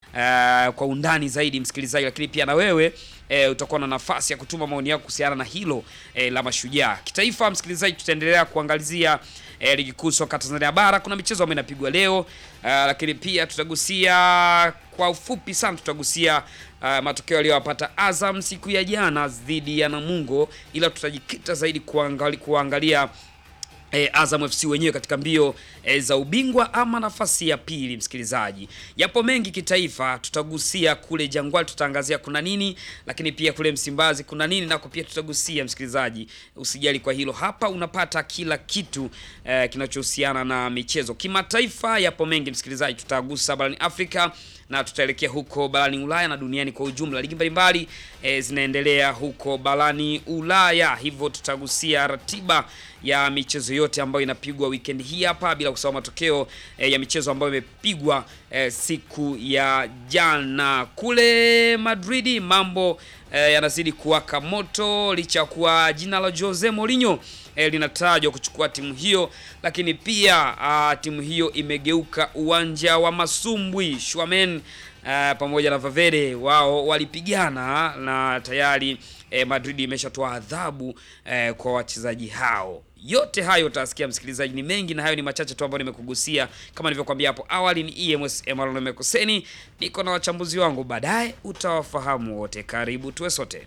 uh, kwa undani zaidi msikilizaji, lakini pia na wewe eh, utakuwa na nafasi ya kutuma maoni yako kuhusiana na hilo eh, la mashujaa kitaifa. Msikilizaji, tutaendelea kuangalizia eh, ligi kuu soka Tanzania bara. Kuna michezo ambayo inapigwa leo uh, lakini pia tutagusia kwa ufupi sana, tutagusia uh, matokeo yaliyowapata Azam siku ya jana dhidi ya Namungo, ila tutajikita zaidi kuangali, kuangalia E, Azam FC wenyewe katika mbio e, za ubingwa ama nafasi ya pili. Msikilizaji, yapo mengi kitaifa, tutagusia kule Jangwani, tutaangazia kuna nini, lakini pia kule Msimbazi kuna nini, nako pia tutagusia. Msikilizaji, usijali kwa hilo, hapa unapata kila kitu e, kinachohusiana na michezo kimataifa. Yapo mengi msikilizaji, tutagusa barani Afrika na tutaelekea huko barani Ulaya na duniani kwa ujumla. Ligi mbalimbali e, zinaendelea huko barani Ulaya, hivyo tutagusia ratiba ya michezo yote ambayo inapigwa weekend hii hapa, bila kusahau matokeo e, ya michezo ambayo imepigwa e, siku ya jana kule Madridi. Mambo e, yanazidi kuwaka moto licha ya kuwa jina la Jose Mourinho e, linatajwa kuchukua timu hiyo, lakini pia a, timu hiyo imegeuka uwanja wa masumbwi. Schwamen Uh, pamoja na Valverde wao walipigana na tayari eh, Madrid imeshatoa adhabu eh, kwa wachezaji hao. Yote hayo utasikia msikilizaji, ni mengi na hayo ni machache tu ambayo nimekugusia. Kama nilivyokuambia hapo awali, ni EMS Emmanuel Mekoseni, niko na wachambuzi wangu, baadaye utawafahamu wote. Karibu tuwe sote.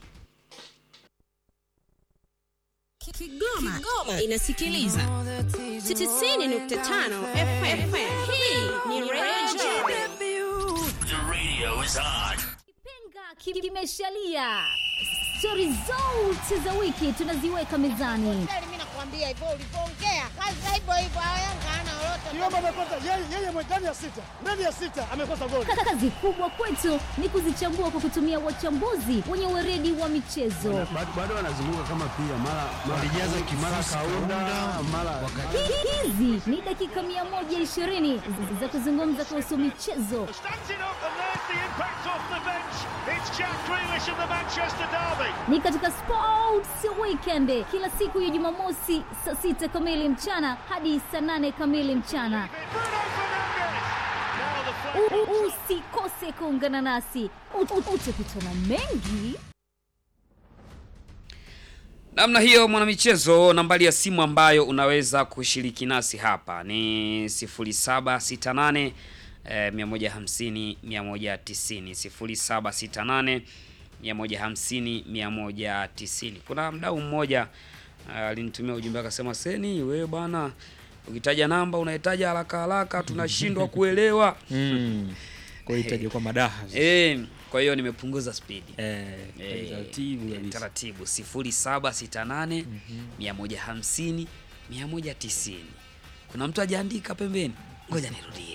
Kigoma, Kigoma inasikiliza 90.5 FM. Hii ni Radio The radio is on. Kipenga kimeshalia. Stori zote za wiki tunaziweka mezani. Mimi nakwambia hivyo ulivyoongea, kazi hivyo hivyo, Yanga hana lolote. Kiomba amekosa yeye yeye ndani ya sita. Ndani ya sita amekosa goli. Kazi kubwa kwetu ni kuzichambua kwa kutumia wachambuzi wenye weredi wa michezo. bado wanazunguka kama pia mara walijaza kimara kaunda mara Hizi ni dakika 120 za kuzungumza kuhusu michezo, Standing up and there's the impact off the bench. It's Jack Grealish of the Manchester Derby. ni katika Sports Weekend kila siku ya Jumamosi saa sita kamili mchana hadi saa nane kamili mchana. Bruno Fernandes. Now the U- flag. u- Usikose kuungana nasi, Ut- ut- utakutana mengi Namna hiyo mwanamichezo, nambari ya simu ambayo unaweza kushiriki nasi hapa ni 0768 eh, 150 190 0768 150 190. Kuna mdau mmoja eh, alinitumia ujumbe akasema, Seni wewe bwana, ukitaja namba unahitaja haraka haraka, tunashindwa kuelewa. Mm. Kwa hiyo itaje kwa madaha. Eh, kwa hiyo nimepunguza spidi. Eh, Eh, taratibu eh, kabisa. taratibu 0768 150 190. Kuna mtu ajaandika pembeni, ngoja nirudie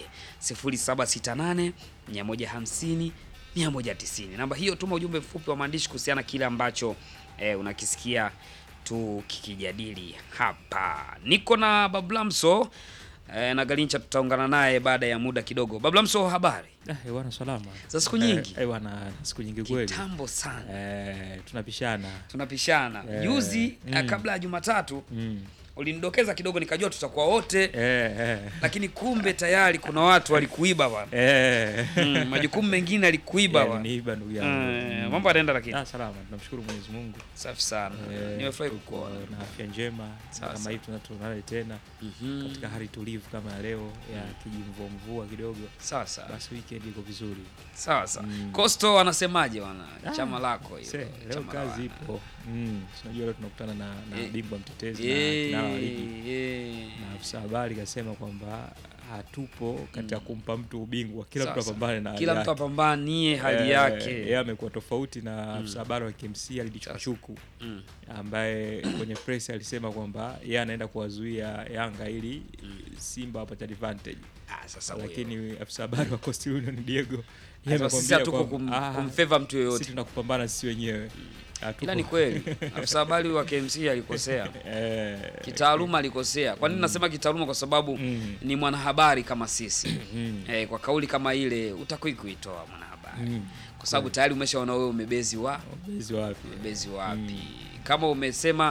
0768 150 190. Namba hiyo, tuma ujumbe mfupi wa maandishi kuhusiana kile ambacho eh, unakisikia tukikijadili hapa. Niko na Bablamso eh, na Galincha, tutaungana naye baada ya muda kidogo. Bablamso, habari Ah, eh, bwana salama. za siku nyingi? Eh, eh, bwana siku nyingi kweli. Kitambo sana Eh, tunapishana. tunapishana Eh, juzi mm. eh, kabla ya Jumatatu Mm. ulinidokeza kidogo, nikajua tutakuwa wote Eh, eh. lakini kumbe tayari kuna watu walikuiba bwana. Eh. Mm, majukumu mengine alikuiba Eh, bwana. niiba ndugu yangu. Eh, Mm. mambo yanaenda lakini Ah, salama. Tunamshukuru Mwenyezi Mungu. safi sana. Eh, Nimefurahi tuko kukuona. na afya njema Sawa, kama sawa. hivi tunatunana tena Mhm. katika hali tulivu kama ya leo ya kijimvua mvua kidogo, Sawa sawa. basi weekend iko vizuri. Sawa sawa. Mm. Costo anasemaje bwana? Ah, Chama lako Se, hilo. leo chama la kazi wana. ipo. Mm, si unajua leo tunakutana na, na Eh, bingwa mtetezi Eh, na kinara wa ligi eh. na afisa habari kasema kwamba hatupo katika Mm. kumpa mtu ubingwa, kila Sawa, mtu sawa. apambane na hali Kila mtu yake. apambanie hali Eh, yake. Yeye amekuwa tofauti na afisa habari wa KMC Alidi Chukuchuku Mm. ambaye kwenye press alisema kwamba yeye anaenda kuwazuia Yanga ili Simba wapate advantage, Ah, sasa huyo. lakini afisa habari wa Coastal Union Diego yeye Sasa sisi amekwambia hatuko kum, kwamba, ah, kumfeva mtu sisi yoyote. tunakupambana sisi wenyewe. Hatuko- Ila ni kweli. Afisa habari wa KMC alikosea. Eh, kitaaluma alikosea. Kwa nini nasema kitaaluma? Kwa sababu Mm. ni mwanahabari kama sisi Mm. eh, kwa kauli kama ile utakui kuitoa mwanahabari Mm. kwa sababu tayari umeshaona wewe umebezi wa Ubezi wapi? umebezi wapi. Kama umesema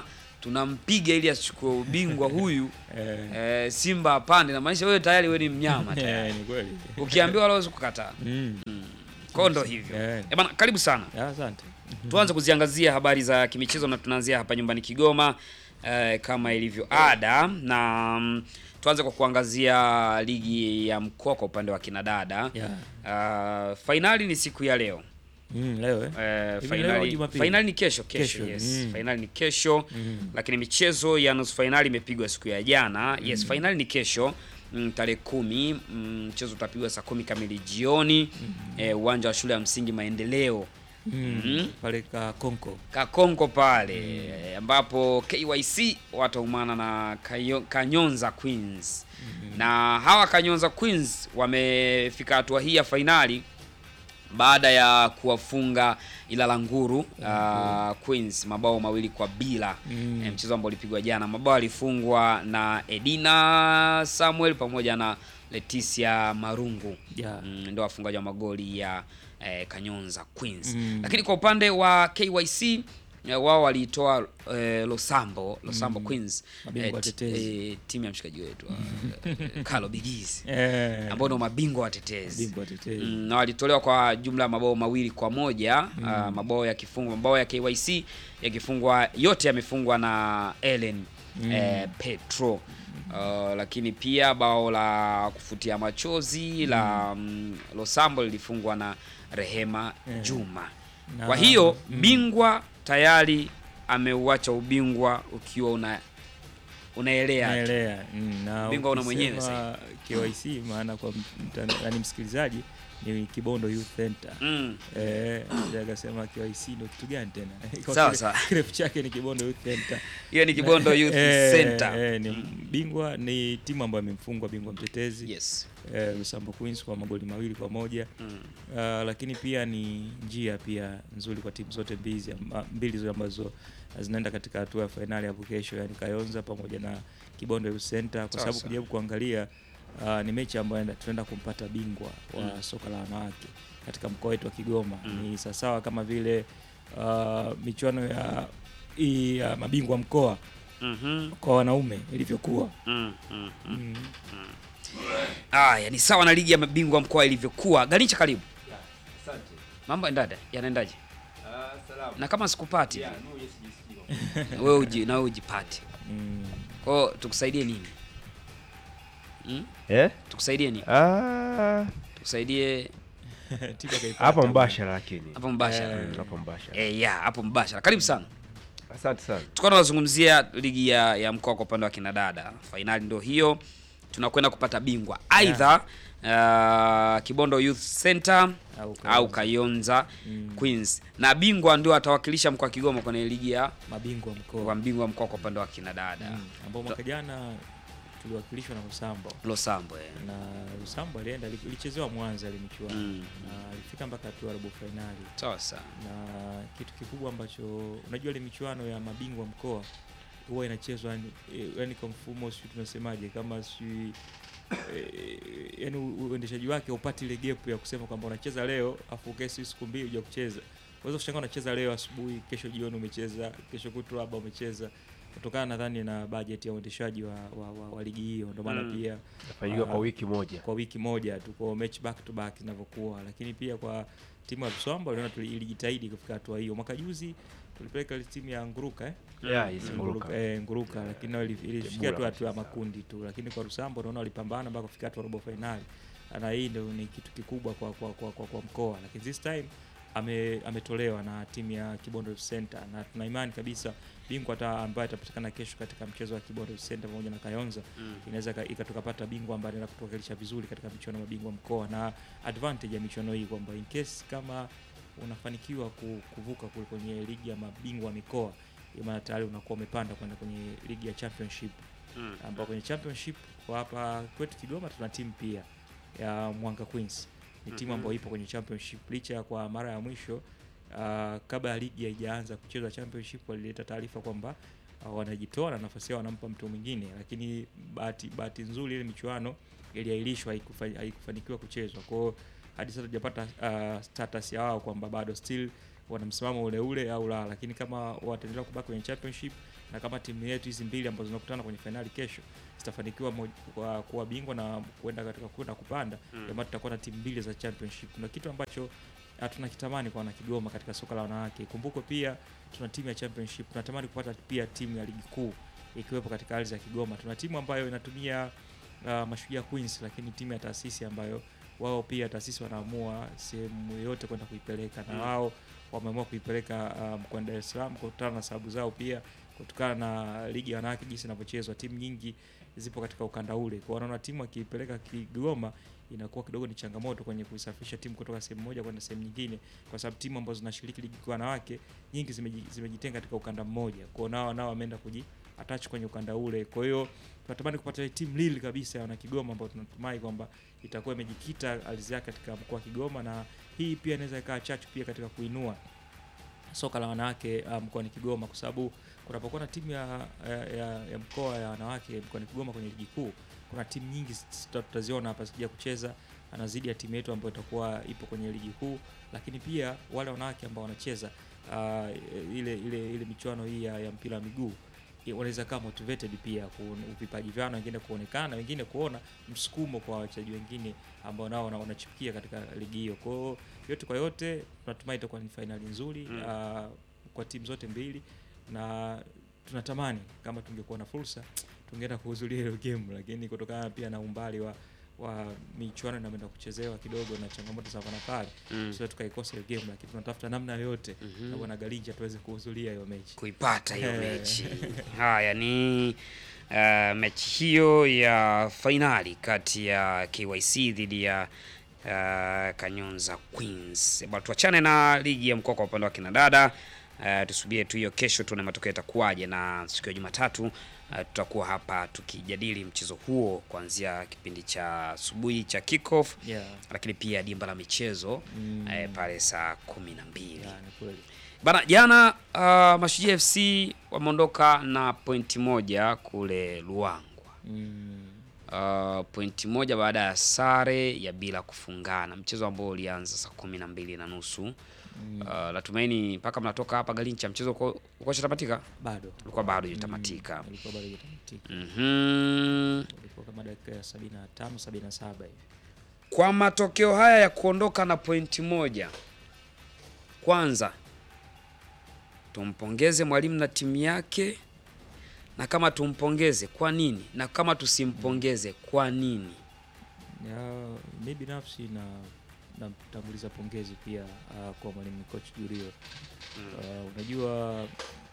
tunampiga ili asichukue ubingwa huyu Eh, eh, Simba apande, na maanisha wewe tayari wewe ni mnyama tayari. eh, ni kweli. Ukiambiwa wala huwezi kukataa. Mm. Kwa ndo hivyo. Eh. Eh bana, karibu sana. Ah, Asante. Tuanze kuziangazia habari za kimichezo na tunaanzia hapa nyumbani Kigoma eh, kama ilivyo ada, na mm, tuanze kwa kuangazia ligi ya mkoa kwa upande wa kinadada. Yeah. Uh, fainali ni siku ya leo. Mm, leo eh. Eh, Hivi leo au fainali, Jumapili? fainali ni kesho kesho, Kesho, yes. mm. Fainali ni kesho lakini michezo ya nusu fainali imepigwa siku ya jana. Yes, fainali ni kesho mm, tarehe kumi. mm, Mchezo utapigwa saa kumi kamili jioni eh, uwanja wa shule ya msingi Maendeleo Mm. Mm. Pale ka Konko. Kakonko pale ambapo KYC wataumana na Kayo, Kanyonza Queens na hawa Kanyonza Queens wamefika hatua hii ya fainali baada ya kuwafunga Ilala Nguru uh, Queens mabao mawili kwa bila Mm. Eh, mchezo ambao ulipigwa jana. Mabao alifungwa na Edina Samuel pamoja na Leticia Marungu Yeah. mm, ndio wafungaji wa magoli ya eh, Kanyonza Queens Mm. lakini kwa upande wa KYC eh, wao waliitoa eh, Losambo Losambo Queens Mabingwa ti- watetezi. eh, timu ya mshikaji wetu uh, Carlo Bigizi Eh. ambao ndio mabingwa watetezi Bingwa watetezi. Mm, na walitolewa kwa jumla ya mabao mawili kwa moja ah, mabao yakifungwa mabao ya KYC yakifungwa yote yamefungwa na Ellen eh, Petro Uh, lakini pia bao la kufutia machozi la mm, Losambo lilifungwa na Rehema Juma. Na- Kwa hiyo bingwa tayari ameuacha ubingwa ukiwa una unaelea tu. Naelea. Mm, na Bingwa una mwenyewe ukisema KYC maana kwa mtanda- yaani msikilizaji ni Kibondo Youth Center. Mm. Eh, ndio akasema KYC ndio kitu gani tena? Kwa Sawa, kile- sawa. Kirefu chake ni Kibondo Youth Center. Hiyo ni Kibondo Youth Eh, Center. eh, ni bingwa ni timu ambayo imemfungwa bingwa mtetezi Yes. eh, Lusambo Queens kwa magoli mawili kwa moja Mm. Ah, lakini pia ni njia pia nzuri kwa timu zote mbili amba- mbili zote ambazo zinaenda katika hatua ya fainali hapo kesho, yani Kayonza pamoja na Kibondo Youth Center, kwa Sawa, sababu sawa. kujaribu kuangalia ah, ni mechi ambayo enda- tunaenda kumpata bingwa wa Mm. soka la wanawake katika mkoa wetu wa Kigoma. Mm. Ni sawasawa kama vile ah, michuano ya hii ya mabingwa mkoa Mhm. kwa wanaume ilivyokuwa. Mm, mm, mm. Mm. Aya, ni sawa na ligi ya mabingwa mkoa ilivyokuwa. Ganicha, karibu. Mambo endada yanaendaje? Na kama sikupati wewe uji na wewe ujipate. Mm. Kwa hiyo tukusaidie nini? Mm? Eh? Tukusaidie nini? Ah, Tukusaidie Tiba kaipata. hapa mbashara lakini. hapo mbashara. Eh. Mm, Hapa mbashara. Eh, ya hapo mbashara. Karibu sana. Asante sana. Tulikuwa tunazungumzia ligi ya, ya mkoa kwa upande wa kinadada. Fainali ndio hiyo, tunakwenda kupata bingwa aidha uh, Kibondo Youth Center Au Kayonza. au Kayonza Mm. Queens, na bingwa ndio atawakilisha mkoa wa Kigoma kwenye ligi ya mabingwa mkoa wa mbingwa mkoa kwa upande wa kinadada Mm, ambao mwaka jana tuliwakilishwa na Lusambo Losambo. eh. na Lusambo alienda ilichezewa Mwanza ile michuano Mm. na alifika mpaka hatua ya robo fainali, Sawa sawa. na kitu kikubwa ambacho unajua ile michuano ya mabingwa mkoa huwa inachezwa yani, eh, yani kwa mfumo sijui tunasemaje kama sijui eh, yani u- uendeshaji wake upati ile gap ya kusema kwamba unacheza leo afu kesi siku mbili huja kucheza. Unaweza kushangaa unacheza leo asubuhi, kesho jioni umecheza, kesho kutwa labda umecheza kutokana nadhani na budget ya uendeshaji wa, wa, wa, wa ligi hiyo, ndio maana Mm. pia Nafanyika kwa Ah. wiki moja. kwa wiki moja tu kwa mechi back to back zinavyokuwa, lakini pia kwa timu ya Mswamba uliona tuli- ilijitahidi kufika hatua hiyo. Mwaka juzi tulipeleka ile timu ya Nguruka eh? Yeah, yes, Nguruka, Nguruka. eh, Nguruka lakini nao ili- ilifikia tu Bora hatua ya makundi tu, lakini kwa Rusambo naona walipambana mpaka kufika hatua ya robo finali, na hii ndio ni kitu kikubwa kwa, kwa, kwa, kwa, kwa mkoa, lakini this time ame, ametolewa na timu ya Kibondo Youth Center na tuna imani kabisa bingwa hata ambaye atapatikana kesho katika mchezo wa Kibondo Youth Center pamoja na Kayonza Mm. inaweza ka- ikatukapata bingwa ambaye anaenda kutuwakilisha vizuri katika michuano ya mabingwa mkoa, na advantage ya michuano hii kwamba in case kama unafanikiwa ku- kuvuka kule kwenye ligi ya mabingwa mikoa, ina maana tayari unakuwa umepanda kwenda kwenye ligi ya championship, Mm. ambao kwenye championship kwa hapa kwetu Kigoma tuna timu pia ya Mwanga Queens. Ni timu Mhm. ambayo ipo kwenye championship licha ya kwa mara ya mwisho uh, kabla ya ligi haijaanza kuchezwa championship walileta taarifa kwamba uh, wanajitoa na nafasi yao wanampa mtu mwingine, lakini bahati bahati nzuri ile michuano iliahirishwa, haikufa- haikufanikiwa kuchezwa. Kwa hiyo hadi sasa tujapata uh, status ya wao kwamba bado still wana msimamo ule ule au la, lakini kama wataendelea kubaki kwenye championship na kama timu yetu hizi mbili ambazo zinakutana kwenye fainali kesho zitafanikiwa moj- kwa- kuwa bingwa na kuenda katika kwenda kupanda Mm. mm. maana tutakuwa na timu mbili za championship na kitu ambacho hatuna kitamani kwa wanakigoma katika soka la wanawake kumbukwe pia tuna timu ya championship tunatamani kupata pia timu ya ligi kuu ikiwepo katika ardhi ya kigoma tuna timu ambayo inatumia uh, mashujaa queens lakini timu ya taasisi ambayo wao pia taasisi wanaamua sehemu yoyote kwenda kuipeleka na Mm. wao wameamua kuipeleka uh, mkoani Dar es Salaam kutokana na sababu zao pia kutokana na ligi ya wanawake jinsi inavyochezwa timu nyingi zipo katika ukanda ule kwa wanaona timu akiipeleka Kigoma inakuwa kidogo ni changamoto kwenye kuisafirisha timu kutoka sehemu moja kwenda sehemu nyingine kwa sababu timu ambazo zinashiriki ligi kwa wanawake nyingi zimeji- zimejitenga katika ukanda mmoja kwao nao nao wameenda kuji attach kwenye ukanda ule kwa hiyo tunatamani kupata timu lili kabisa ya wana Kigoma ambao tunatumai kwamba itakuwa imejikita ardhi yake katika mkoa wa Kigoma na hii pia inaweza ikawa chachu pia katika kuinua soka la wanawake uh, mkoani Kigoma kwa sababu kunapokuwa na timu ya, ya, ya, ya mkoa ya wanawake mkoani Kigoma kwenye ligi kuu, kuna timu nyingi zita- tutaziona hapa zikija kucheza na zidi ya timu yetu ambayo itakuwa ipo kwenye ligi kuu, lakini pia wale wanawake ambao wanacheza uh, ile ile ile michuano hii ya, ya mpira wa miguu i- wanaweza kuwa motivated pia ku- vipaji vyao na wengine kuonekana na wengine kuona msukumo kwa wachezaji wengine ambao nao wana- wanachipukia katika ligi hiyo. Kwa hiyo yote kwa yote tunatumai itakuwa ni fainali nzuri Mm. uh, kwa timu zote mbili na tunatamani kama tungekuwa na fursa tungeenda kuhudhuria hiyo game, lakini kutokana pia na umbali wa wa michuano inaenda kuchezewa kidogo na changamoto za hapa na pale Mm. sio tukaikosa hiyo game, lakini tunatafuta namna yoyote Mhm. na bwana Galinja tuweze kuhudhuria hiyo mechi kuipata hiyo Eh. mechi. Haya ni uh, mechi hiyo ya fainali kati ya KYC dhidi ya uh, Kanyonza Queens. Bado tuachane na ligi ya mkoa kwa upande wa kina dada. Uh, tusubie tu hiyo kesho tuone matokeo yatakuwaje, na siku ya Jumatatu uh, tutakuwa hapa tukijadili mchezo huo kuanzia kipindi cha asubuhi cha kickoff, yeah. lakini pia dimba la michezo Mm. eh, pale saa kumi na mbili. Yeah, ni kweli. Bana, jana uh, Mashujaa FC wameondoka na pointi moja kule Luangwa. Mm. Uh, pointi moja baada ya sare ya bila kufungana, mchezo ambao ulianza saa kumi na mbili na nusu. Mm. Uh, natumaini mpaka mnatoka hapa Galincha mchezo uko uko shatamatika, bado ulikuwa bado hujatamatika. Mm, ilikuwa bado hujatamatika. Mhm. Ilikuwa kama dakika ya 75 77 hivi. Kwa matokeo haya ya kuondoka na pointi moja, kwanza tumpongeze mwalimu na timu yake, na kama tumpongeze kwa nini, na kama tusimpongeze kwa nini? Ya, mi binafsi na namtanguliza pongezi pia uh, kwa mwalimu coach Julio. Uh, unajua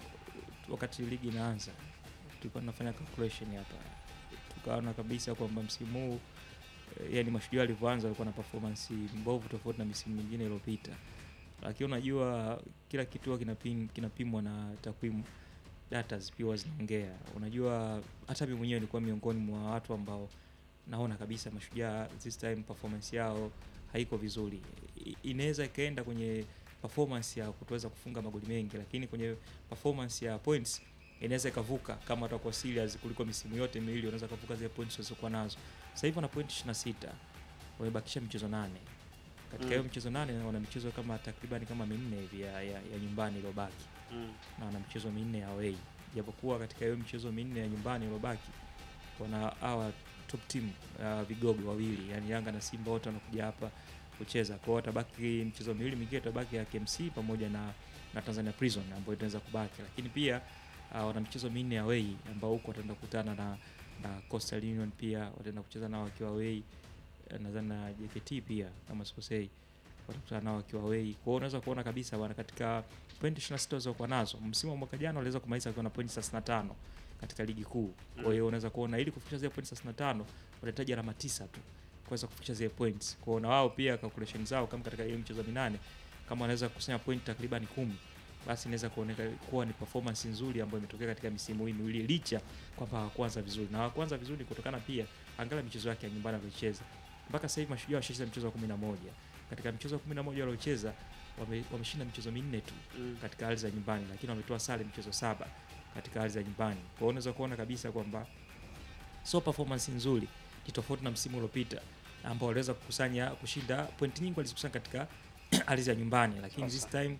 wakati ligi inaanza tulikuwa tunafanya calculation hapa, tukaona kabisa kwamba msimu huu eh, yani mashujaa walivyoanza walikuwa na performance mbovu tofauti na misimu mingine iliyopita, lakini unajua kila kitu huwa kinapim, kinapimwa na takwimu data pia zinaongea. Unajua hata mimi mwenyewe nilikuwa miongoni mwa watu ambao naona kabisa mashujaa this time performance yao haiko vizuri. I- Inaweza ikaenda kwenye performance ya kutoweza kufunga magoli mengi, lakini kwenye performance ya points inaweza ikavuka kama watakuwa serious kuliko misimu yote miwili, wanaweza kuvuka zile points walizokuwa nazo. Sasa hivi wana point 26 wamebakisha michezo nane. Katika hiyo michezo nane wana michezo kama takriban kama minne hivi ya, ya, ya nyumbani iliyobaki na wana michezo minne ya away. Japokuwa katika hiyo michezo minne ya nyumbani iliyobaki wana hawa top team uh, vigogo wawili yani Yanga na Simba wote wanakuja hapa kucheza. Kwa hiyo watabaki michezo miwili mingine itabaki ya KMC pamoja na, na Tanzania Prison ambayo itaweza kubaki, lakini pia uh, wana michezo minne ya away ambao huko wataenda kukutana na, na Coastal Union pia wataenda kucheza nao wakiwa away eh, nadhani na JKT pia kama sikosei watakutana nao wakiwa away. Kwa hiyo unaweza kuona kabisa bwana katika pointi 26 walizokuwa nazo msimu wa mwaka jana waliweza kumaliza wakiwa na pointi 35 katika ligi kuu. Kwa hiyo unaweza kuona ili kufikisha zile pointi 35 wanahitaji alama tisa tu kuweza kufikisha zile points. Kwa hiyo na wao pia calculation zao kama katika hiyo michezo minane kama wanaweza kukusanya point takriban kumi basi inaweza kuoneka kuwa ni performance nzuri ambayo imetokea katika misimu hii miwili licha kwamba hawakuanza vizuri na hawakuanza vizuri kutokana pia angalia michezo yake ya nyumbani aliyocheza mpaka sasa hivi mashujaa washacheza mchezo wa 11 katika michezo wa 11 waliocheza wame- wameshinda michezo minne tu katika ardhi za nyumbani lakini wametoa sare michezo saba katika ardhi za nyumbani kwa hiyo unaweza kuona kabisa kwamba sio performance nzuri ni tofauti na msimu uliopita ambao waliweza kukusanya kushinda pointi nyingi walizikusanya katika ardhi ya nyumbani lakini this time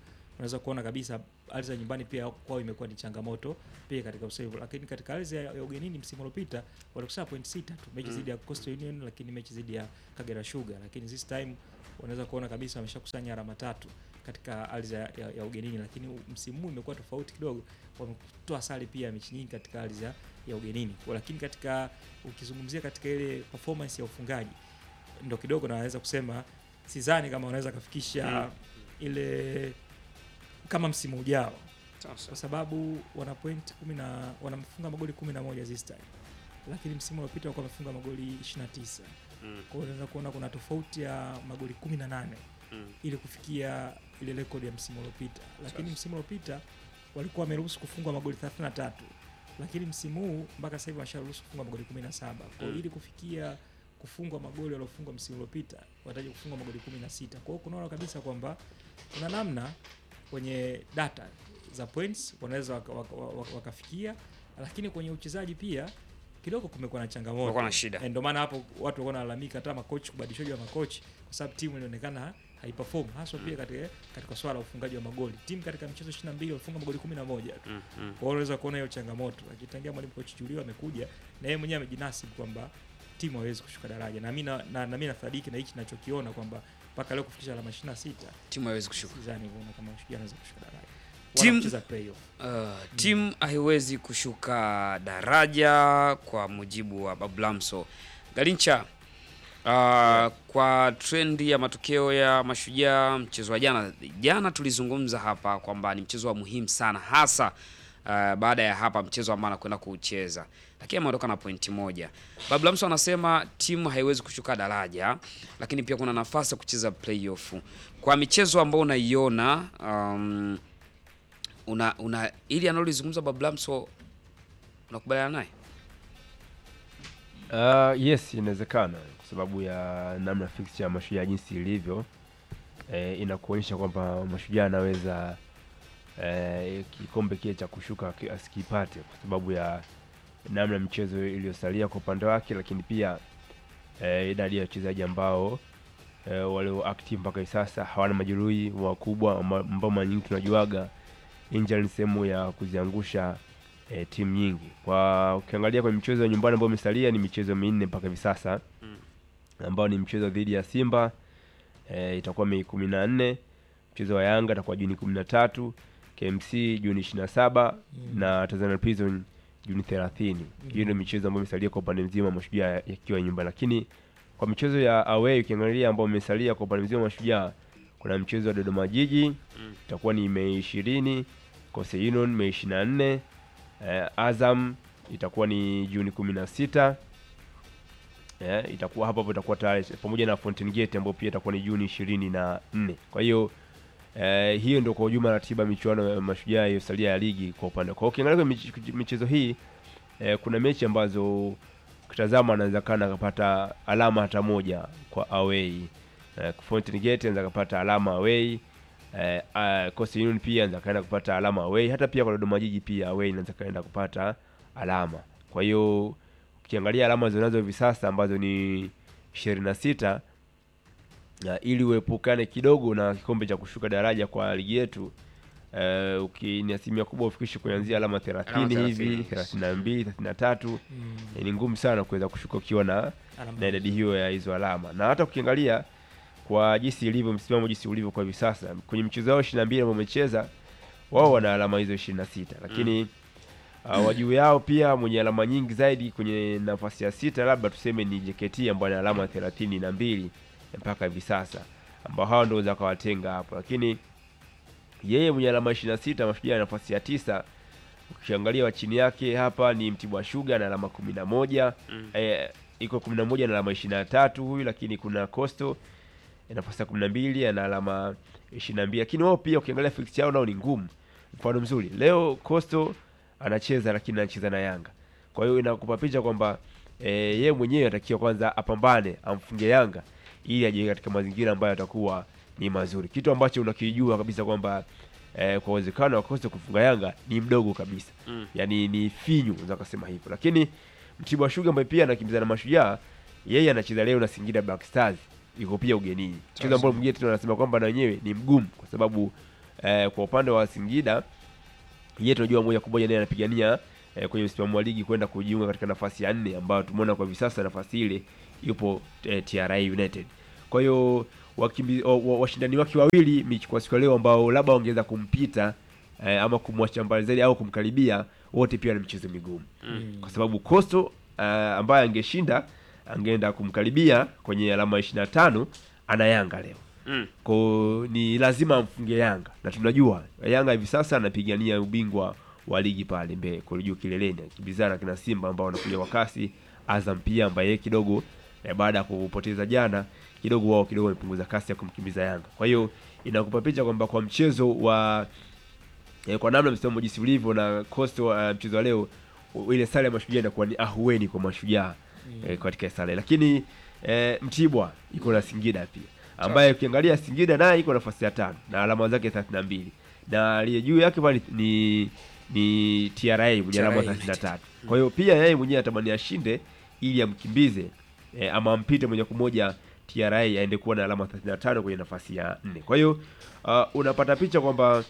unaweza kuona kabisa ardhi za nyumbani pia kwao imekuwa ni changamoto pia katika usave, lakini katika ardhi ya, ya ugenini msimu uliopita walikusanya point sita tu mechi zidi ya Coastal Union, lakini mechi zidi ya Kagera Sugar, lakini this time unaweza kuona kabisa wameshakusanya alama tatu katika ardhi ya, ya, ya ugenini, lakini u- msimu huu imekuwa tofauti kidogo, wametoa sare pia ya mechi nyingi katika ardhi ya, ya ugenini, Kwa- lakini katika ukizungumzia katika ile performance ya ufungaji ndo kidogo naweza kusema sidhani kama wanaweza kafikisha ile kama msimu ujao kwa sababu wana point kumi na wanafunga magoli kumi na moja this time lakini msimu uliopita walikuwa wamefunga magoli 29 Mm. kwa hiyo unaweza kuona kuna tofauti ya magoli 18 Mm. ili kufikia ile rekodi ya msimu uliopita lakini Sasa. msimu uliopita walikuwa wameruhusu kufungwa magoli 33 lakini msimu huu mpaka sasa hivi washaruhusu kufungwa magoli 17 kwa hiyo Mm. ili kufikia kufungwa magoli waliofungwa msimu uliopita wataje kufungwa magoli 16 kwa hiyo kunaona kabisa kwamba kuna namna kwenye data za points wanaweza waka- waka- waka- wakafikia lakini kwenye uchezaji pia kidogo kumekuwa na changamoto Kumekuwa na shida. Eh, ndio maana hapo watu walikuwa wanalalamika hata makochi kubadilishaji wa makochi kwa sababu timu ilionekana haiperform haswa pia katika, katika swala la ufungaji wa magoli timu katika michezo 22 walifunga magoli 11 tu Mm, mm. kwa hiyo unaweza kuona hiyo changamoto lakini tangia mwalimu coach Julio amekuja na yeye mwenyewe amejinasibu kwamba timu haiwezi kushuka daraja na mimi na, na, na mimi nasadiki na hichi ninachokiona kwamba mpaka leo kufikisha alama 26 Timu haiwezi kushuka. sidhani kuona kama Shujaa anaweza kushuka daraja Timu- wanacheza playoff Uh, timu haiwezi kushuka daraja kwa mujibu wa Bablamso. Galincha, uh, kwa trendi ya matokeo ya Mashujaa mchezo wa jana, jana tulizungumza hapa kwamba ni mchezo wa muhimu sana hasa uh, baada ya hapa mchezo ambao anakwenda kuucheza, lakini ameondoka na pointi moja. Bablamso anasema timu haiwezi kushuka daraja, lakini pia kuna nafasi ya kucheza playoff. Kwa michezo ambayo unaiona um, una una ili analolizungumza Bablamso unakubaliana naye? Uh, yes inawezekana kwa sababu ya namna fixture ya mashujaa jinsi ilivyo eh, inakuonyesha kwamba mashujaa anaweza eh, kikombe kile cha kushuka aki- asikipate kwa sababu ya namna mchezo iliyosalia kwa upande wake, lakini pia eh, idadi ya wachezaji ambao eh, walio active mpaka hivi sasa hawana majeruhi wakubwa amba- ambao mara nyingi tunajuaga injury ni sehemu ya kuziangusha eh, timu nyingi. Kwa ukiangalia kwenye michezo ya nyumbani ambayo imesalia ni michezo minne mpaka hivi sasa Mm. ambao ni mchezo dhidi ya Simba eh, itakuwa Mei kumi na nne, mchezo wa Yanga itakuwa Juni kumi na tatu, KMC Juni ishirini na saba Mm. na Tanzania Prison Juni thelathini. Hiyo ndio michezo ambayo imesalia kwa upande mzima wa Mashujaa yakiwa nyumbani, lakini kwa michezo ya away ukiangalia ambao imesalia kwa upande mzima wa Mashujaa kuna mchezo wa Dodoma Jiji Mm. itakuwa ni Mei ishirini, Coastal Union Mei ishirini na nne, eh, Azam itakuwa ni Juni kumi na sita eh, itakuwa hapo hapo itakuwa tayari pamoja na Fountain Gate ambayo pia itakuwa ni Juni ishirini na nne. Kwa hiyo eh, hiyo ndio kwa ujumla ratiba ya michuano ya mashujaa iliyosalia ya ligi kwa upande. Kwa hiyo ukiangalia kwenye mich- michezo hii eh, kuna mechi ambazo ukitazama anaweza kana akapata alama hata moja kwa away. Eh, Fountain Gate anaweza akapata alama away. Eh, uh, Coastal Union pia anaweza kaenda kupata alama away. Hata pia kwa Dodoma Jiji pia away anaweza kaenda kupata alama. Kwa hiyo ukiangalia alama zinazo hivi sasa ambazo ni ishirini na sita na ili uepukane kidogo na kikombe cha kushuka daraja kwa ligi yetu uh, uki ni asilimia kubwa ufikishe kuanzia alama 30 hivi 30, 32 33 Mm. eh, ni ngumu sana kuweza kushuka ukiwa na Alama. na idadi hiyo ya hizo alama na hata ukiangalia kwa jinsi ilivyo msimamo jinsi ulivyo kwa hivi sasa kwenye mchezo wao 22 ambao wamecheza wao wana alama hizo 26 lakini uh, wa juu yao pia mwenye alama nyingi zaidi kwenye nafasi ya sita labda tuseme ni JKT ambayo ana alama thelathini na mbili mpaka hivi sasa ambao hao ndio waweza kawatenga hapo lakini yeye mwenye alama 26 mashujaa nafasi ya tisa ukiangalia wa chini yake hapa ni Mtibwa Sugar na alama kumi na moja Mm. eh, iko kumi na moja na alama ishirini na tatu huyu lakini kuna Coastal eh, nafasi ya kumi na mbili ana alama ishirini na mbili lakini wao pia ukiangalia fixture yao nao ni ngumu mfano mzuri leo Coastal anacheza lakini anacheza na Yanga kwa hiyo inakupa picha kwamba eh, yeye mwenyewe anatakiwa kwanza apambane amfunge Yanga ili aje katika mazingira ambayo atakuwa ni mazuri kitu ambacho unakijua kabisa kwamba eh, kwa uwezekano wa Coastal kufunga Yanga ni mdogo kabisa Mm. yani ni finyu unaweza kusema hivyo lakini Mtibwa Sugar ambaye pia anakimbizana na Mashujaa yeye anacheza leo na Singida Black Stars yuko pia ugenini mchezo ambao mwingine tena anasema kwamba na wenyewe ni mgumu kwa sababu eh, kwa upande wa Singida yeye tunajua moja kwa moja naye anapigania eh, kwenye msimamo wa ligi kwenda kujiunga katika nafasi ya nne ambayo tumeona kwa hivi sasa nafasi ile yupo eh, TRA United. Kwa hiyo wakimbi- wa- wa- washindani wake wawili mechi kwa siku ya leo ambao labda wangeweza kumpita eh, ama kumwacha mbali zaidi au kumkaribia wote pia na michezo migumu Mm. kwa sababu Coastal uh, ambaye angeshinda angeenda kumkaribia kwenye alama 25 ana Yanga leo Mm. ko ni lazima amfunge Yanga na tunajua Yanga hivi sasa anapigania ubingwa wa ligi pale mbele kule juu kileleni akibizana kina Simba ambao wanakuja kwa kasi, Azam pia ambaye yeye kidogo eh, baada ya kupoteza jana kidogo wao kidogo wamepunguza kasi ya kumkimbiza Yanga. Kwa hiyo inakupa picha kwamba kwa mchezo wa eh, kwa namna msimamo jinsi ulivyo na Coastal uh, mchezo wa leo u- ile sare ya mashujaa inakuwa ni ahueni kwa mashujaa Mm. eh, katika sare, lakini eh, Mtibwa iko na Singida pia ambaye ukiangalia Singida naye iko nafasi ya tano na alama zake 32 na aliye juu yake pale ni ni TRA mwenye alama TRA 33. Kwa hiyo pia yeye mwenyewe atamani ashinde ili amkimbize eh, ama ampite moja kwa moja TRA aende kuwa na alama 35 kwenye nafasi ya nne. Kwa hiyo uh, unapata picha kwamba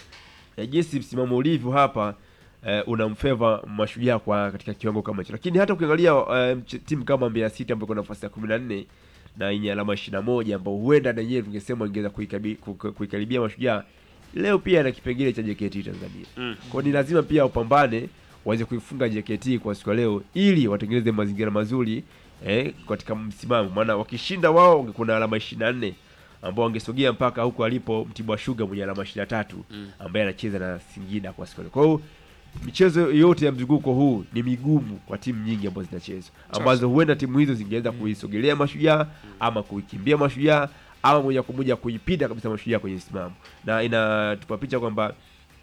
eh, jinsi msimamo ulivyo hapa eh, unamfeva mashujaa kwa katika kiwango kama hicho, lakini hata ukiangalia eh, mch- timu kama Mbeya City ambayo iko nafasi ya 14 na yenye alama 21 ambao huenda na yeye tungesema ingeweza kuikabi- ku- ku- kuikaribia mashujaa leo pia na kipengele cha JKT Tanzania. Mm. Kwa hiyo ni lazima pia upambane waweze kuifunga JKT kwa siku ya leo ili watengeneze mazingira mazuri eh, katika msimamo, maana wakishinda wao wangekuwa na alama 24 ambao wangesogea mpaka huko alipo Mtibwa Sugar mwenye alama 23 Mm. ambaye anacheza na Singida kwa siku ya leo. Kwa hiyo michezo yote ya mzunguko huu ni migumu kwa timu nyingi ambazo zinachezwa ambazo huenda timu hizo zingeweza kuisogelea mashujaa ama kuikimbia mashujaa ama moja kwa moja kuipita kabisa mashujaa kwenye msimamo, na inatupa picha kwamba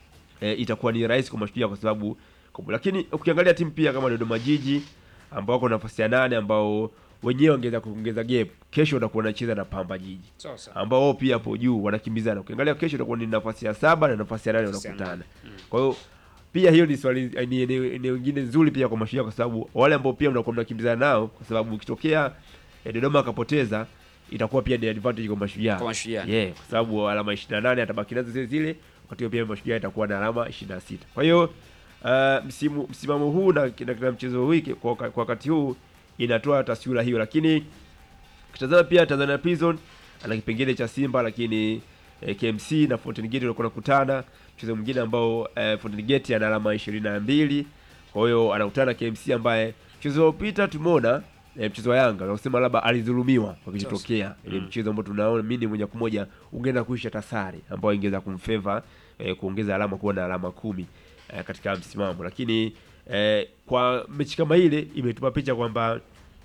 e, itakuwa ni rahisi kwa mashujaa kwa sababu kwa- lakini ukiangalia timu pia kama Dodoma Jiji ambao wako nafasi ya nane ambao wenyewe wangeweza kuongeza gap, kesho watakuwa wanacheza na Pamba Jiji Sasa. ambao wao pia hapo juu wanakimbizana. Ukiangalia kesho itakuwa ni nafasi ya saba na nafasi ya nane Nafasi ya wanakutana. nane. Mm. Kwa hiyo pia hiyo ni swali eh, ni eneo eneo lingine nzuri pia kwa mashujaa, kwa sababu wale ambao pia mnakuwa mnakimbizana nao, kwa sababu ukitokea eh, Dodoma akapoteza itakuwa pia ni advantage kwa mashujaa Kwa Mashujaa. yeah, kwa sababu alama 28 atabaki nazo zile zile, wakati huo pia mashujaa itakuwa na alama 26. Kwa hiyo uh, msimu msimamo huu na na katika mchezo wiki kwa waka- kwa wakati huu inatoa taswira hiyo, lakini ukitazama pia Tanzania Prison ana kipengele cha Simba, lakini eh, KMC na Fountain Gate walikuwa nakutana mchezo mwingine ambao eh, Fountain Gate ana alama 22 kwa hiyo anakutana na KMC ambaye mchezo uliopita tumeona eh, mchezo wa Yanga unasema labda alidhulumiwa kwa kilichotokea ile Mm. mchezo ambao tunaona mimi moja kwa moja ungeenda kuisha tasari ambao ingeweza kumfeva eh, kuongeza alama kuwa na alama kumi eh, katika msimamo, lakini eh, kwa mechi kama ile imetupa picha kwamba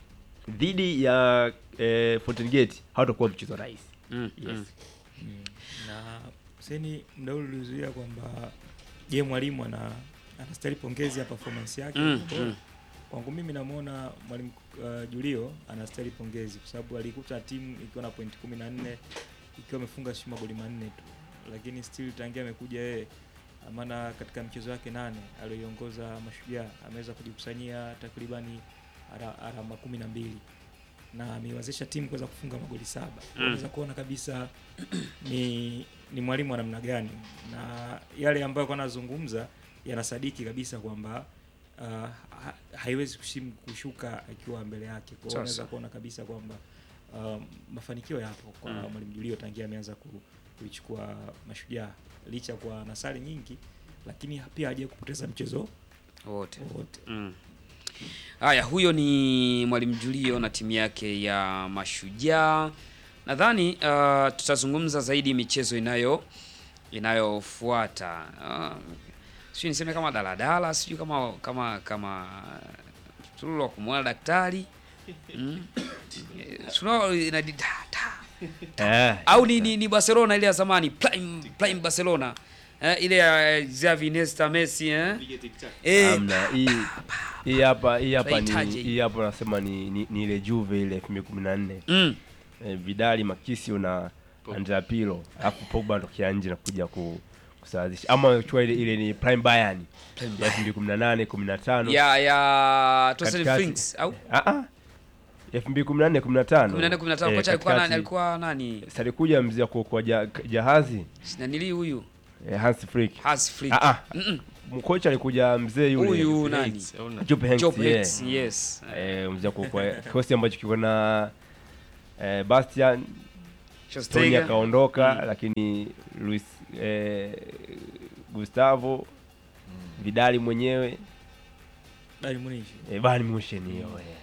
dhidi ya eh, Fountain Gate hawatakuwa mchezo rahisi. Mm. Yes. Mm. na seni mda ule ulizuia kwamba je mwalimu ana anastahili pongezi ya performance yake Mm, Kwa hiyo, mm. kwangu mimi namwona mwalimu uh, Julio anastahili pongezi kwa sababu alikuta timu ikiwa na point kumi na nne ikiwa amefunga si magoli manne tu lakini still tangia amekuja yeye maana katika mchezo wake nane aliyoiongoza mashujaa ameweza kujikusanyia takribani ara- alama kumi na mbili na ameiwezesha timu kuweza kufunga magoli saba Mm. unaweza kuona kabisa ni ni mwalimu wa namna gani na yale ambayo kwa anazungumza yanasadiki kabisa kwamba uh, ha, haiwezi kushim, kushuka akiwa mbele yake kwa hiyo Sasa. unaweza kuona kabisa kwamba um, mafanikio yapo kwa Mm. mwalimu Julio tangia ameanza ku, kuichukua mashujaa licha kwa nasari nyingi lakini pia hajawahi kupoteza mchezo Wote. wote Mm. Haya, huyo ni Mwalimu Julio na timu yake ya Mashujaa. Nadhani uh, tutazungumza zaidi michezo inayo inayofuata. Uh, sijui niseme kama daladala, sijui kama kama kama tululu wa kumwona daktari mm. Eh, tunao ina di- ta, ta. Eh, au ni, ni, ni Barcelona ile ya zamani Prime, Prime Barcelona eh, ile ya Xavi Iniesta Messi eh? Eh, Hamna hii hii hapa hii hapa ni Tunahitaji. hii hapa nasema ni, ni, ni ile Juve ile 2014 mm. eh, Vidali Makisio na Andrea Pirlo alafu Pogba anatokea nje na kuja ku kusawazisha ama chua ile, ile ni Prime Bayern ya 2018 15 ya ya Tosel Katikati. Finks au ah ah 2014 15 18 15 Eh, kocha alikuwa nani katikati. alikuwa nani Sasa alikuja mzee wa kuokoa ja, jahazi nanili huyu eh, Hans Flick. Hans Flick. Ah, ah. Mm-mm. Mkocha alikuja mzee yule. Huyu nani? Yates, au na- Job Hanks, Job yeah. Hanks, yes. Eh, mzee kwa kwa kikosi ambacho kiko na eh, Bastian Tony Schweinsteiger. akaondoka Mm. lakini Luis eh, Gustavo Vidali mwenyewe Bayern Munich. eh, Bayern Munich hiyo eh.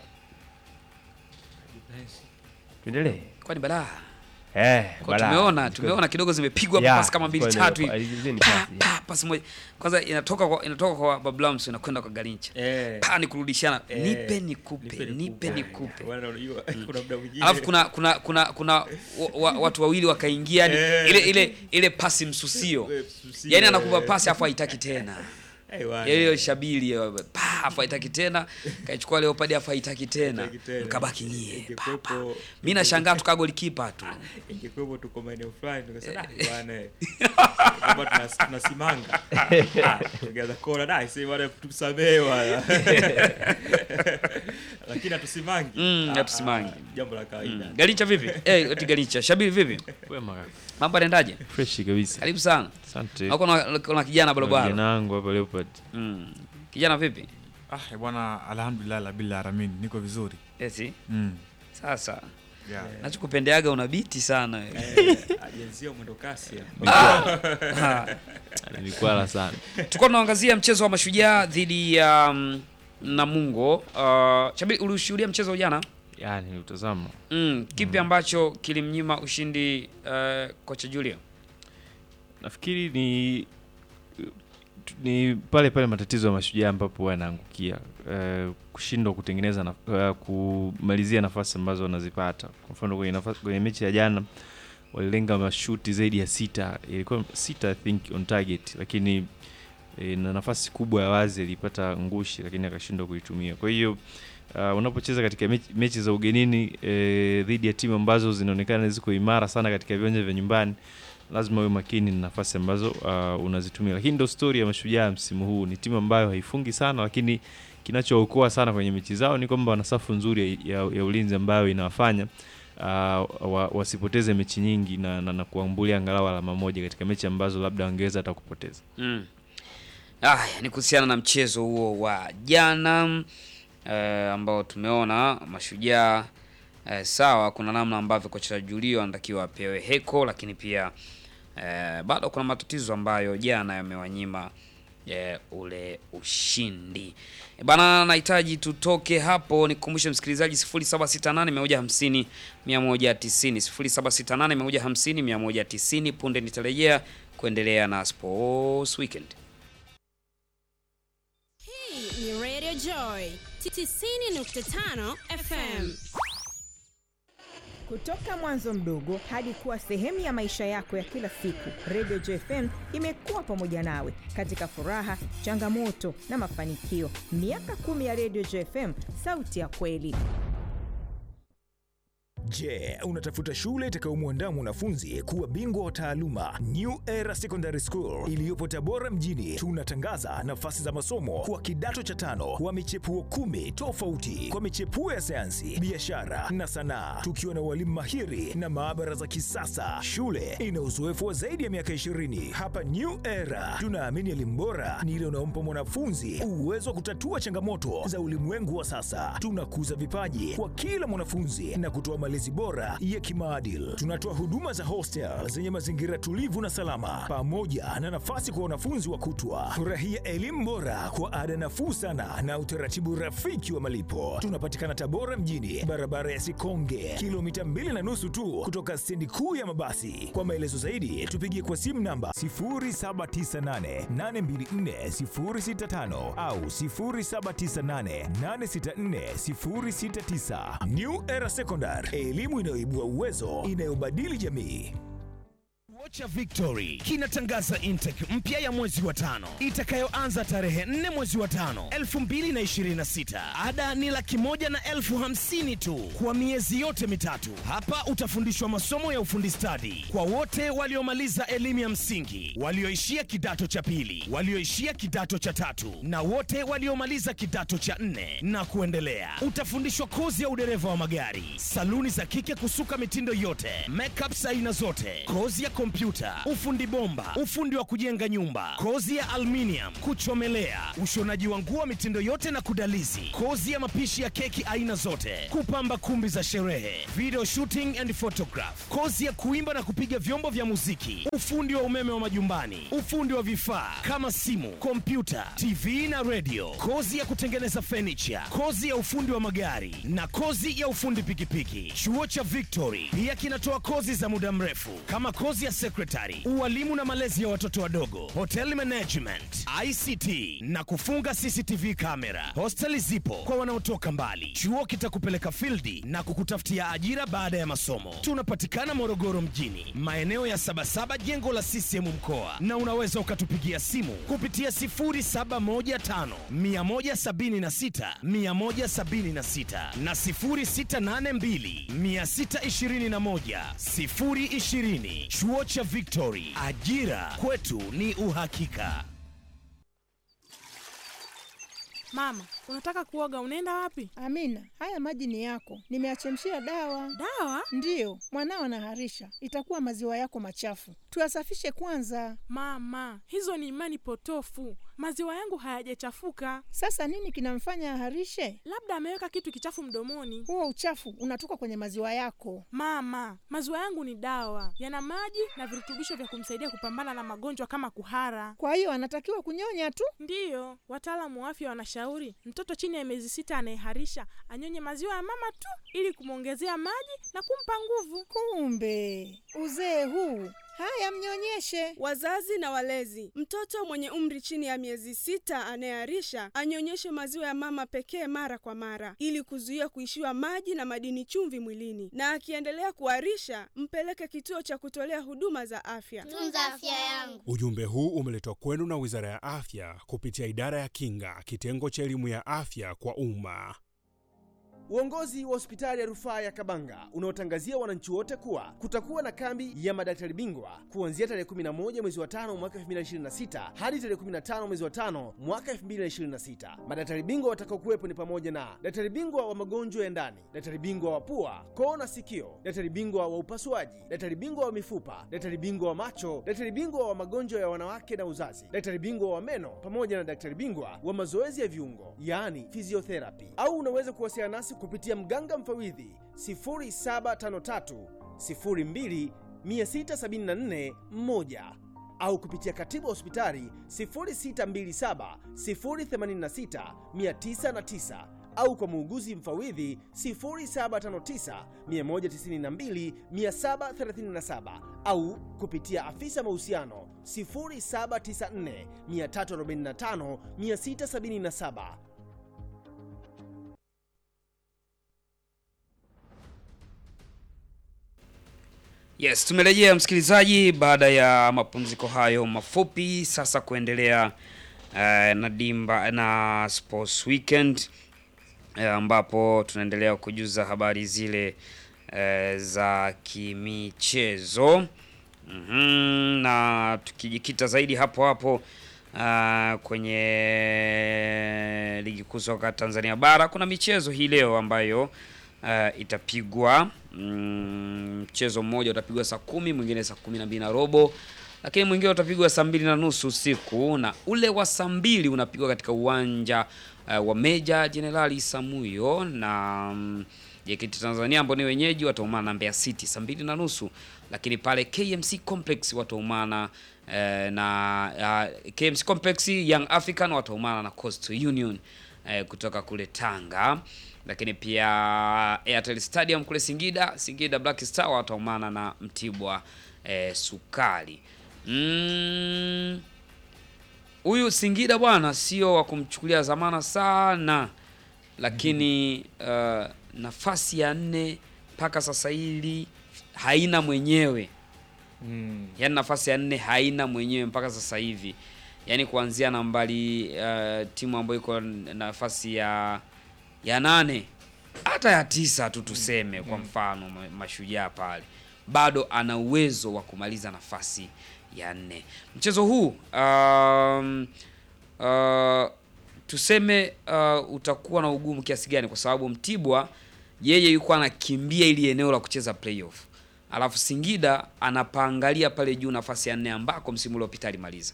Tuendelee. Kwani balaa. Eh, Kwa balaa. tumeona Zilikuwa- tumeona kidogo zimepigwa Yeah, pasi kama mbili zilikuwa tatu ni- hivi. zile ni Pa, pasi, yeah. pa, pasi moja. Kwanza inatoka kwa inatoka kwa Bablams inakwenda kwa Garincha. Eh. Pa ni kurudishana. Eh. Nipe nikupe, Nipe nipe nikupe. nikupe. Bwana, unajua, kuna muda mwingine- Alafu kuna kuna kuna kuna wa, wa, watu wawili wakaingia yani Eh. ile ile ile pasi msusio. Eh, msusio, Yaani anakupa eh. pasi afu haitaki tena. Eh, bwana. Hiyo shabili hiyo, pa afu haitaki tena. Kaichukua Leopard afu haitaki tena. Haitaki tena. Mkabaki nyie. Ingekuwepo- Mimi nashangaa tuka golikipa tu. ingekuwepo tuko maeneo fulani tukasema "Ah, bwana eh, kwamba tunas- tunasimanga Ah, tugeza kona da si bwana tusamehe bwana lakini hatusimangi Mm, Ah, hatusimangi. ah, jambo la kawaida Mm. Galincha vipi? Eh, eti Galincha. Shabili vipi? Wema kaka. Mambo yanaendaje? Fresh kabisa. Karibu sana. Asante. Au kuna kuna kijana barabara? Kijana wangu hapa Leopard. Mm. Kijana vipi? Ah, eh, bwana alhamdulillah la bila alamin niko vizuri. Eti. Mm. Sasa. Yeah. Nachokupendeaga una biti sana wewe. ajenzia mwendo kasi ya. Ah. Nilikwala sana. Tulikuwa tunaangazia mchezo wa Mashujaa dhidi ya um, Namungo. Uh, Shabili ulishuhudia mchezo jana? Yaani utazama. Mm, kipi ambacho kilimnyima ushindi uh, kocha Julio? Nafikiri ni ni pale pale matatizo ya mashujaa ambapo yanaangukia uh, kushindwa kutengeneza na, uh, kumalizia nafasi ambazo wanazipata. Kwa mfano kwenye, nafasi, kwenye mechi ya jana walilenga mashuti zaidi ya sita, ilikuwa sita I think on target, lakini e, na nafasi kubwa ya wazi alipata ngushi, lakini akashindwa kuitumia. Kwa hiyo uh, unapocheza katika mechi, mechi za ugenini e, dhidi ya timu ambazo zinaonekana ziko imara sana katika viwanja vya nyumbani lazima uwe makini na nafasi ambazo uh, unazitumia, lakini ndo stori ya Mashujaa msimu huu. Ni timu ambayo haifungi sana, lakini kinachookoa sana kwenye mechi zao ni kwamba wana safu nzuri ya, ya, ya ulinzi ambayo inawafanya uh, wa, wasipoteze mechi nyingi na, na, na kuambulia angalau alama moja katika mechi ambazo labda wangeweza hata kupoteza. Mm. Aya, ni kuhusiana na mchezo huo wa jana eh, ambao tumeona Mashujaa eh, sawa, kuna namna ambavyo kocha Julio anatakiwa apewe heko, lakini pia eh, bado kuna matatizo ambayo jana yamewanyima eh, ule ushindi e bana. Nahitaji tutoke hapo, nikukumbushe msikilizaji 0768 150 190 0768 150 190. Punde nitarejea kuendelea na Sports Weekend. Hii ni Radio Joy 90.5 FM. Kutoka mwanzo mdogo hadi kuwa sehemu ya maisha yako ya kila siku, Radio JFM imekuwa pamoja nawe katika furaha, changamoto na mafanikio. Miaka kumi ya Radio JFM, sauti ya kweli. Je, unatafuta shule itakayomwandaa mwanafunzi kuwa bingwa wa taaluma? New Era Secondary School iliyopo Tabora mjini, tunatangaza nafasi za masomo kwa kidato cha tano wa michepuo kumi tofauti kwa michepuo ya sayansi, biashara na sanaa, tukiwa na walimu mahiri na maabara za kisasa. Shule ina uzoefu wa zaidi ya miaka 20. Hapa New Era tunaamini elimu bora ni ile unaompa mwanafunzi uwezo wa kutatua changamoto za ulimwengu wa sasa. Tunakuza vipaji kwa kila mwanafunzi na kutoa malezi bora ya kimaadili. Tunatoa huduma za hostel zenye mazingira tulivu na salama, pamoja na nafasi kwa wanafunzi wa kutwa. Furahia elimu bora kwa ada nafuu sana na utaratibu rafiki wa malipo. Tunapatikana Tabora mjini, barabara ya Sikonge, kilomita mbili na nusu tu kutoka stendi kuu ya mabasi. Kwa maelezo zaidi, tupigie kwa simu namba 0798824065 au 0798864069. New Era Secondary, elimu inayoibua uwezo, inayobadili jamii. Cha Victory kinatangaza intake mpya ya mwezi wa tano itakayoanza tarehe 4 mwezi wa tano 2026. Ada ni laki moja na elfu hamsini tu kwa miezi yote mitatu. Hapa utafundishwa masomo ya ufundi stadi kwa wote waliomaliza elimu ya msingi, walioishia kidato cha pili, walioishia kidato cha tatu na wote waliomaliza kidato cha nne na kuendelea. Utafundishwa kozi ya udereva wa magari, saluni za kike kusuka mitindo yote, makeup aina zote, kozi ya kompyuta kompyuta, ufundi bomba, ufundi wa kujenga nyumba, kozi ya aluminium, kuchomelea, ushonaji wa nguo mitindo yote na kudalizi, kozi ya mapishi ya keki aina zote, kupamba kumbi za sherehe, video shooting and photograph, kozi ya kuimba na kupiga vyombo vya muziki, ufundi wa umeme wa majumbani, ufundi wa vifaa kama simu, kompyuta, TV na radio, kozi ya kutengeneza furniture, kozi ya ufundi wa magari na kozi ya ufundi pikipiki. Chuo cha Victory pia kinatoa kozi za muda mrefu kama kozi ya secretary, ualimu na malezi ya watoto wadogo, hotel management, ICT na kufunga CCTV kamera. Hosteli zipo kwa wanaotoka mbali. Chuo kitakupeleka fildi na kukutafutia ajira baada ya masomo. Tunapatikana Morogoro mjini, maeneo ya Sabasaba, jengo la CCM mkoa, na unaweza ukatupigia simu kupitia 0715 176 176 na 0682 621 020. Chuo cha Victory, ajira kwetu ni uhakika. Mama, unataka kuoga, unaenda wapi? Amina, haya maji ni yako, nimeachemshia dawa. Dawa? Ndiyo, mwanao anaharisha, itakuwa maziwa yako machafu, tuyasafishe kwanza. Mama, hizo ni imani potofu. Maziwa yangu hayajachafuka. Sasa nini kinamfanya aharishe? Labda ameweka kitu kichafu mdomoni. Huo uchafu unatoka kwenye maziwa yako. Mama, maziwa yangu ni dawa, yana maji na virutubisho vya kumsaidia kupambana na magonjwa kama kuhara. Kwa hiyo anatakiwa kunyonya tu? Ndiyo, wataalamu wa afya wanashauri mtoto chini ya miezi sita anayeharisha anyonye maziwa ya mama tu ili kumwongezea maji na kumpa nguvu. Kumbe uzee huu Haya, mnyonyeshe. Wazazi na walezi, mtoto mwenye umri chini ya miezi sita anayeharisha anyonyeshe maziwa ya mama pekee mara kwa mara, ili kuzuia kuishiwa maji na madini chumvi mwilini, na akiendelea kuharisha mpeleke kituo cha kutolea huduma za afya. Tunza afya yangu. Ujumbe huu umeletwa kwenu na Wizara ya Afya kupitia Idara ya Kinga, kitengo cha elimu ya afya kwa umma. Uongozi wa hospitali ya rufaa ya Kabanga unaotangazia wananchi wote kuwa kutakuwa na kambi ya madaktari bingwa kuanzia tarehe 11 mwezi wa tano mwaka 2026 hadi tarehe 15 mwezi wa tano mwaka 2026. Madaktari bingwa watakaokuwepo ni pamoja na daktari bingwa wa magonjwa ya ndani, daktari bingwa wa pua, koo na sikio, daktari bingwa wa upasuaji, daktari bingwa wa mifupa, daktari bingwa wa macho, daktari bingwa wa magonjwa ya wanawake na uzazi, daktari bingwa wa meno pamoja na daktari bingwa wa mazoezi ya viungo, yaani physiotherapy. Au unaweza kuwasiliana nasi kupitia mganga mfawidhi 0753 02 674 1 au kupitia katibu wa hospitali 0627 086 909 au kwa muuguzi mfawidhi 0759 192 737 au kupitia afisa mahusiano 0794 345 677. Yes, tumerejea msikilizaji baada ya mapumziko hayo mafupi, sasa kuendelea uh, na dimba na sports weekend uh, ambapo tunaendelea kujuza habari zile uh, za kimichezo mm -hmm, na tukijikita zaidi hapo hapo uh, kwenye ligi kuu soka Tanzania bara kuna michezo hii leo ambayo uh, itapigwa mchezo mm, mmoja utapigwa saa kumi mwingine saa kumi na mbili na robo lakini mwingine utapigwa saa mbili na nusu usiku na ule wa saa mbili unapigwa katika uwanja uh, wa Meja Jenerali Samuyo na um, JKT Tanzania ambao ni wenyeji wataumana na Mbeya City saa mbili na nusu lakini pale KMC Complex wataumana uh, na uh, KMC Complex Young African wataumana na Coastal Union uh, kutoka kule Tanga lakini pia Airtel Stadium kule Singida, Singida Black Star wataumana na Mtibwa eh, Sukari. Huyu mm, Singida bwana sio wa kumchukulia zamana sana, lakini uh, nafasi ya nne mpaka sasa hivi haina mwenyewe mm. Yaani nafasi ya nne haina mwenyewe mpaka sasa hivi, yaani kuanzia nambari uh, timu ambayo iko nafasi ya ya nane hata ya tisa tu tuseme mm. kwa mfano Mashujaa pale bado ana uwezo wa kumaliza nafasi ya nne. Mchezo huu um, uh, tuseme uh, utakuwa na ugumu kiasi gani? Kwa sababu Mtibwa yeye yuko anakimbia ili eneo la kucheza playoff alafu Singida anapaangalia pale juu nafasi ya nne ambako msimu uliopita alimaliza.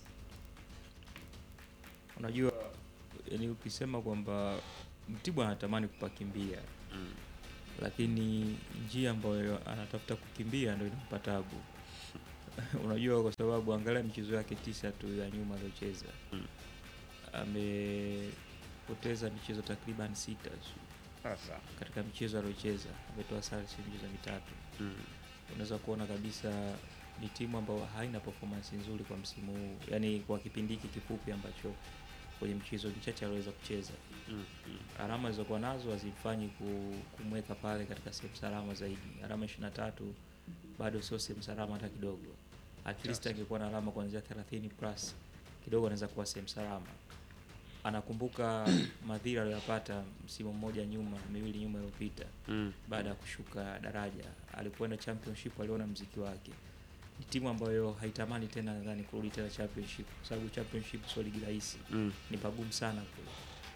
Unajua, yani ukisema kwamba Mtibwa anatamani kupakimbia Mm. lakini njia ambayo anatafuta kukimbia ndio inampa tabu. Unajua, kwa sababu angalia michezo yake tisa tu ya nyuma aliyocheza Mm. amepoteza michezo takriban sita tu. Sasa. katika michezo aliyocheza ametoa sare si michezo mitatu Mm. unaweza kuona kabisa ni timu ambayo haina performance nzuri kwa msimu huu yani kwa kipindi hiki kifupi ambacho kwenye mchezo michache aliweza kucheza Mm. Mm. alama alizokuwa nazo hazimfanyi ku- kumweka pale katika sehemu salama zaidi alama 23 bado sio sehemu salama hata kidogo at least Yes. angekuwa na alama kuanzia 30 plus kidogo anaweza kuwa sehemu salama anakumbuka madhira aliyopata msimu mmoja nyuma miwili nyuma iliyopita Mm. baada ya kushuka daraja alipoenda championship aliona mziki wake ni timu ambayo haitamani tena nadhani kurudi tena championship kwa sababu championship sio ligi rahisi Mm. ni pagumu sana kule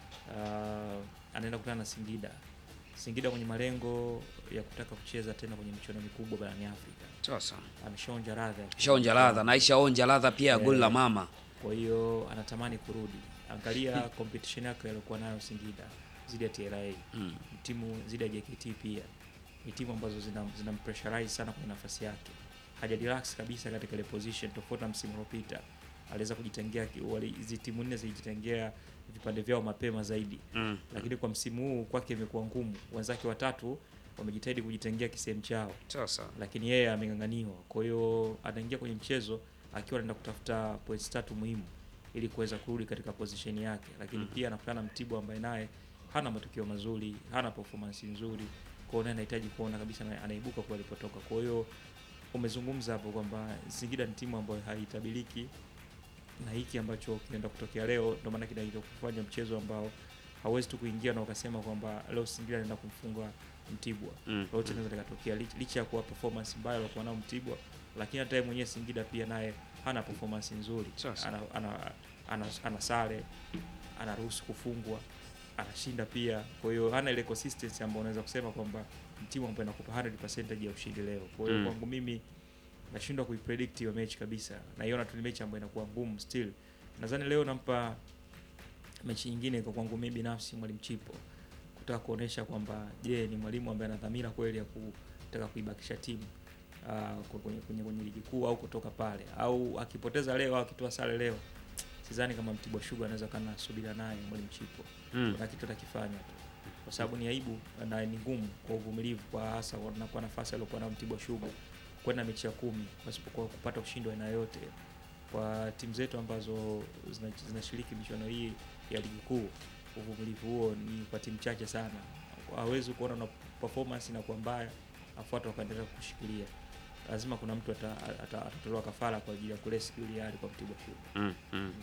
uh, anaenda kukutana na Singida Singida kwenye malengo ya kutaka kucheza tena kwenye michuano mikubwa barani Afrika Sasa. ameshaonja ladha Shaonja ladha na ishaonja ladha pia ya goli la Eh, mama. kwa hiyo anatamani kurudi angalia competition yake aliyokuwa nayo Singida zidi ya TRA Mm. ni timu zidi ya JKT pia ni timu ambazo zina, zina pressurize sana kwenye nafasi yake haja relax kabisa katika ile position tofauti na msimu uliopita aliweza kujitengea ki- wali- hizi timu nne zilijitengea vipande vyao mapema zaidi Mm. lakini kwa msimu huu kwake imekuwa ngumu wenzake watatu wamejitahidi kujitengea kisehemu chao Sasa. lakini yeye ameng'ang'aniwa kwa hiyo anaingia kwenye mchezo akiwa anaenda kutafuta points tatu muhimu ili kuweza kurudi katika position yake lakini Mhm. pia anakutana na Mtibwa ambaye naye hana matokeo mazuri hana performance nzuri kwa hiyo naye anahitaji kuona kabisa ana- anaibuka kwa alipotoka kwa hiyo umezungumza hapo kwamba Singida ni timu ambayo haitabiriki na hiki ambacho kinaenda kutokea leo ndio maana kinaenda kufanya mchezo ambao hauwezi tu kuingia na ukasema kwamba leo Singida anaenda kumfunga Mtibwa Mm, lolote mm. linaweza likatokea lich- licha ya kuwa performance mbaya alikuwa nao Mtibwa lakini hata yeye mwenyewe Singida pia naye hana performance nzuri Sasa. ana, ana, ana, ana sare anaruhusu kufungwa anashinda pia kwa hiyo hana ile consistency ambayo unaweza kusema kwamba ni timu ambayo inakupa 100% ya ushindi leo kwa hiyo Mm. kwangu mimi nashindwa kuipredict hiyo mechi kabisa naiona tu ni mechi ambayo inakuwa ngumu still nadhani leo nampa mechi nyingine kwa kwangu mimi binafsi mwalimu Chipo kutaka kuonesha kwamba je ni mwalimu ambaye ana dhamira kweli ya kutaka kuibakisha timu uh, kwenye, kwenye, kwenye ligi kuu au kutoka pale au akipoteza leo au akitoa sare leo sidhani kama Mtibwa Sugar anaweza kana subira naye mwalimu Chipo Mm. kuna kitu atakifanya tu kwa sababu ni aibu na ni ngumu kwa uvumilivu kwa hasa wanakuwa nafasi aliokuwa nayo Mtibwa Sugar kwenda mechi ya kumi pasipokuwa kupata ushindi wa aina yote kwa timu zetu ambazo zina- zinashiriki michuano hii ya ligi kuu uvumilivu huo ni kwa timu chache sana hawezi kuona na performance inakuwa mbaya afu watu wakaendelea kushikilia lazima kuna mtu ata- ata- atatolewa kafara kwa ajili ya kurescue ile hali kwa Mtibwa Sugar Mm, mm.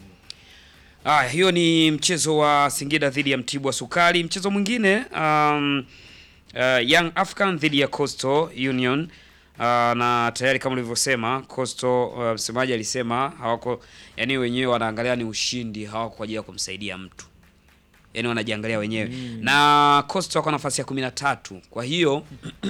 Aya, hiyo ni mchezo wa Singida dhidi ya Mtibwa Sukari. Mchezo mwingine um, uh, Young African dhidi ya Coastal Union uh, na tayari kama ulivyosema Coastal uh, msemaji alisema hawako, yani wenyewe wanaangalia ni ushindi, hawako kwa ajili ya kumsaidia mtu, yani wanajiangalia wenyewe Mm. na Coastal wako nafasi ya kumi na tatu. Kwa hiyo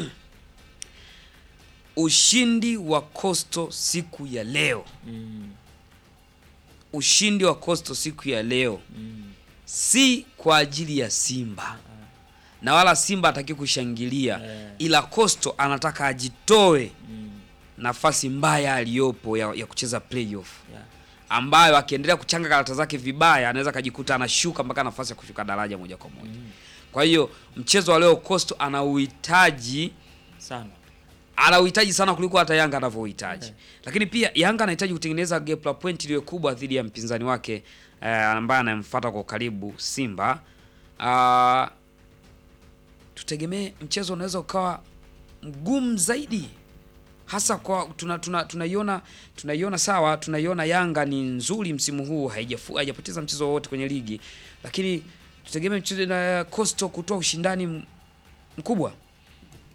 ushindi wa Coastal siku ya leo mm. ushindi wa Coastal siku ya leo Mm. si kwa ajili ya Simba na wala Simba hataki kushangilia, ila Coastal anataka ajitoe nafasi mbaya aliyopo ya, ya kucheza playoff Yeah. ambayo akiendelea kuchanga karata zake vibaya anaweza akajikuta anashuka mpaka nafasi ya kushuka daraja moja kwa moja. Kwa hiyo mchezo wa leo Coastal ana uhitaji sana ana uhitaji sana kuliko hata Yanga anavyohitaji. Lakini pia Yanga anahitaji kutengeneza gap la point iliyo kubwa dhidi ya mpinzani wake eh, ambaye anamfuata kwa ukaribu Simba. Ah, tutegemee mchezo unaweza ukawa mgumu zaidi hasa kwa tuna tuna tunaiona tunaiona sawa, tunaiona Yanga ni nzuri msimu huu, haijafu haijapoteza mchezo wowote kwenye ligi, lakini tutegemee mchezo na Coastal kutoa ushindani m- mkubwa.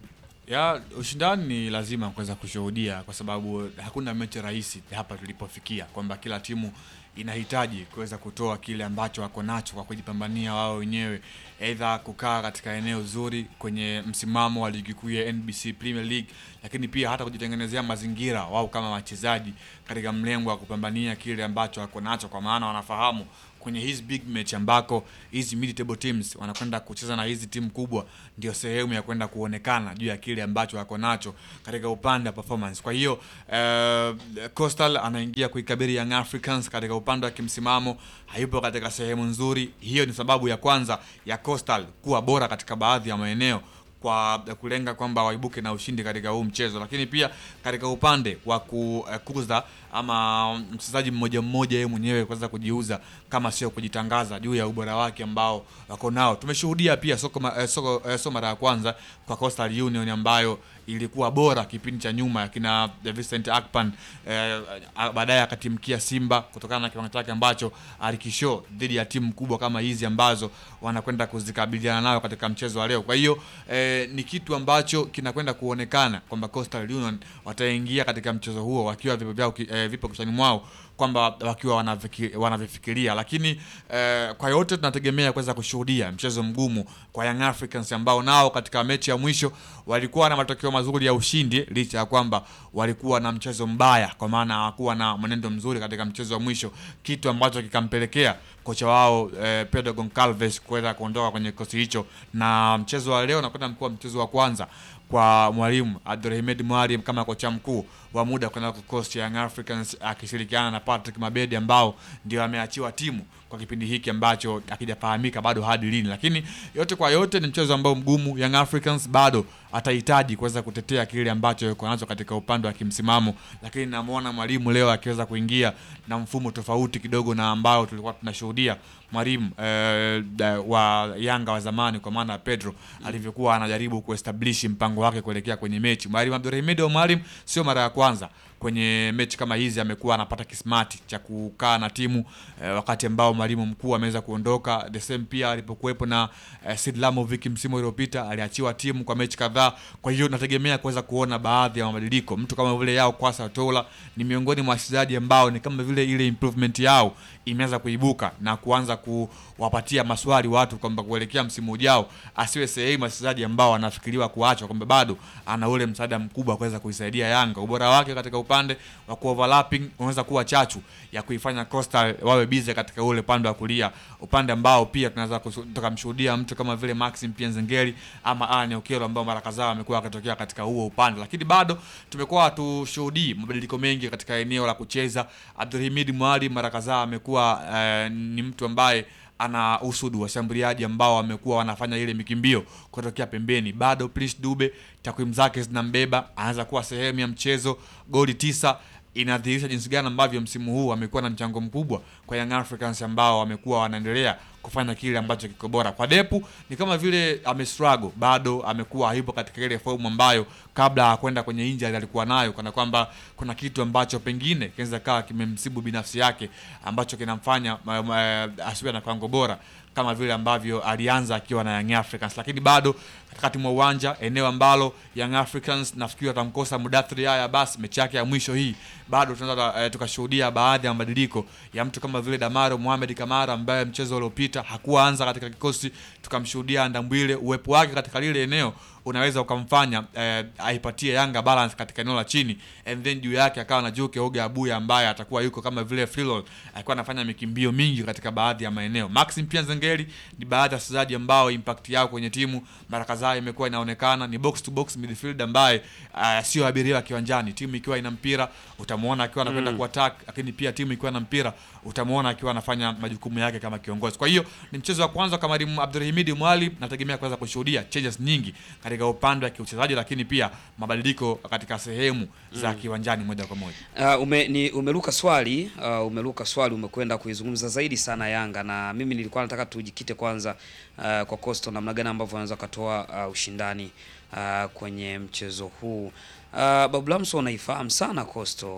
ya ushindani ni lazima kuweza kushuhudia kwa sababu hakuna mechi rahisi hapa tulipofikia, kwamba kila timu inahitaji kuweza kutoa kile ambacho wako nacho kwa kujipambania wao wenyewe, aidha kukaa katika eneo zuri kwenye msimamo wa ligi kuu ya NBC Premier League, lakini pia hata kujitengenezea mazingira wao kama wachezaji katika mlengo wa kupambania kile ambacho wako nacho, kwa maana wanafahamu kwenye hizi big match ambako hizi mid table teams wanakwenda kucheza na hizi timu kubwa, ndio sehemu ya kwenda kuonekana juu ya kile ambacho wako nacho katika upande wa performance. Kwa hiyo uh, Coastal anaingia kuikabiri Young Africans katika upande wa kimsimamo, hayupo katika sehemu nzuri. Hiyo ni sababu ya kwanza ya Coastal kuwa bora katika baadhi ya maeneo kwa kulenga kwamba waibuke na ushindi katika huu mchezo, lakini pia katika upande wa kukuza ama mchezaji mmoja mmoja yeye mwenyewe kuweza kujiuza kama sio kujitangaza juu ya ubora wake ambao wako nao. Tumeshuhudia pia soko, ma, eh, soko eh, so mara ya kwanza kwa Coastal Union ambayo ilikuwa bora kipindi cha nyuma akina Vincent Akpan eh, baadaye akatimkia Simba kutokana na kiwango chake ambacho alikisho dhidi ya timu kubwa kama hizi ambazo wanakwenda kuzikabiliana nayo katika mchezo wa leo. Kwa hiyo eh, ni kitu ambacho kinakwenda kuonekana kwamba Coastal Union wataingia katika mchezo huo wakiwa vipo vyao eh, vipo kichwani mwao kwamba wakiwa wanaviki- wanavifikiria, lakini eh, kwa yote tunategemea kuweza kushuhudia mchezo mgumu kwa Young Africans ambao nao katika mechi ya mwisho walikuwa na matokeo mazuri ya ushindi, licha ya kwamba walikuwa na mchezo mbaya, kwa maana hawakuwa na mwenendo mzuri katika mchezo wa mwisho, kitu ambacho kikampelekea kocha wao eh, Pedro Goncalves kuweza kuondoka kwenye kikosi hicho, na mchezo wa leo nakwenda mkuwa mchezo wa kwanza kwa mwalimu Abdulhamid Mwalimu kama kocha mkuu wa muda kwenda kikosi cha Young Africans akishirikiana na Patrick Mabedi ambao ndio ameachiwa timu kwa kipindi hiki ambacho akijafahamika bado hadi lini, lakini yote kwa yote ni mchezo ambao mgumu. Young Africans bado atahitaji kuweza kutetea kile ambacho yuko nacho katika upande wa kimsimamo, lakini namwona mwalimu leo akiweza kuingia na mfumo tofauti kidogo na ambao tulikuwa tunashuhudia mwalimu eh, da- wa Yanga wa zamani kwa maana ya Pedro alivyokuwa anajaribu kuestablish mpango wake kuelekea kwenye mechi. Mwalimu Abdulhamid Omari sio mara ya kwanza kwenye mechi kama hizi amekuwa anapata kismati cha kukaa na timu eh, wakati ambao mwalimu mkuu ameweza kuondoka. The same pia alipokuwepo na eh, Sid Lamovic msimu uliopita aliachiwa timu kwa mechi kadhaa. Kwa hiyo nategemea kuweza kuona baadhi ya mabadiliko. Mtu kama vile Yao Kwasa Tola ni miongoni mwa wachezaji ambao ni kama vile ile improvement yao imeanza kuibuka na kuanza kuwapatia maswali watu kwamba kuelekea msimu ujao asiwe sehemu ya wachezaji ambao wanafikiriwa kuachwa, kwamba bado ana ule msaada mkubwa wa kuweza kuisaidia Yanga. Ubora wake katika upande wa kuoverlapping unaweza kuwa chachu ya kuifanya Coastal wawe bize katika ule upande wa kulia, upande ambao pia tunaweza kusu- tukamshuhudia mtu kama vile Maxim pia Nzengeli ama Alan Okello ambao mara kadhaa amekuwa akitokea katika huo upande, lakini bado tumekuwa hatushuhudii mabadiliko mengi katika eneo la kucheza. Abdulhamid Mwali mara kadhaa amekuwa eh, ni mtu ambaye ana usudu washambuliaji ambao wamekuwa wanafanya ile mikimbio kutokea pembeni. Bado Prince Dube takwimu zake zinambeba, anaweza kuwa sehemu ya mchezo. Goli tisa inadhihirisha jinsi gani ambavyo msimu huu amekuwa na mchango mkubwa kwa Young Africans ambao wamekuwa wanaendelea kufanya kile ambacho kiko bora. Kwa Depu ni kama vile amestruggle, bado amekuwa hayupo katika ile fomu ambayo kabla ya kwenda kwenye injury alikuwa nayo, kana kwamba kuna kitu ambacho pengine kinaweza kawa kimemsibu binafsi yake ambacho kinamfanya ma- ma- asiwe na kiwango bora kama vile ambavyo alianza akiwa na Young Africans, lakini bado katikati mwa uwanja, eneo ambalo Young Africans nafikiri watamkosa Mudathiri haya, basi mechi yake ya mwisho hii bado tunaweza eh, tukashuhudia baadhi ya mabadiliko ya mtu kama vile Damaro Mohamed Kamara ambaye mchezo uliopita hakuanza katika kikosi, tukamshuhudia Ndambwile. Uwepo wake katika lile eneo unaweza ukamfanya eh, aipatie Yanga balance katika eneo la chini, and then juu yake akawa na Juke Oga Abuya ambaye atakuwa yuko kama vile Freelon, alikuwa anafanya mikimbio mingi katika baadhi ya maeneo. Maxim pia Zengeli ni baadhi ya wachezaji ambao impact yao kwenye timu mara kadhaa imekuwa inaonekana ni box to box midfield ambaye uh, sio abiria kiwanjani. Timu ikiwa ina mpira utamuona akiwa anakwenda Mm. kuattack, lakini pia timu ikiwa na mpira utamuona akiwa anafanya majukumu yake kama kiongozi. Kwa hiyo ni mchezo wa kwanza kwa mwalimu Abdulhamid Mwali, nategemea kuweza kushuhudia changes nyingi katika upande wa kiuchezaji, lakini pia mabadiliko katika sehemu za Mm. kiwanjani moja kwa moja. Uh, ume, ni, umeruka swali uh, umeruka swali umekwenda kuizungumza zaidi sana Yanga na mimi nilikuwa nataka tujikite kwanza uh, kwa Coastal namna gani ambavyo wanaweza katoa uh, ushindani uh, kwenye mchezo huu. Uh, Babu Lamso unaifahamu sana Coastal.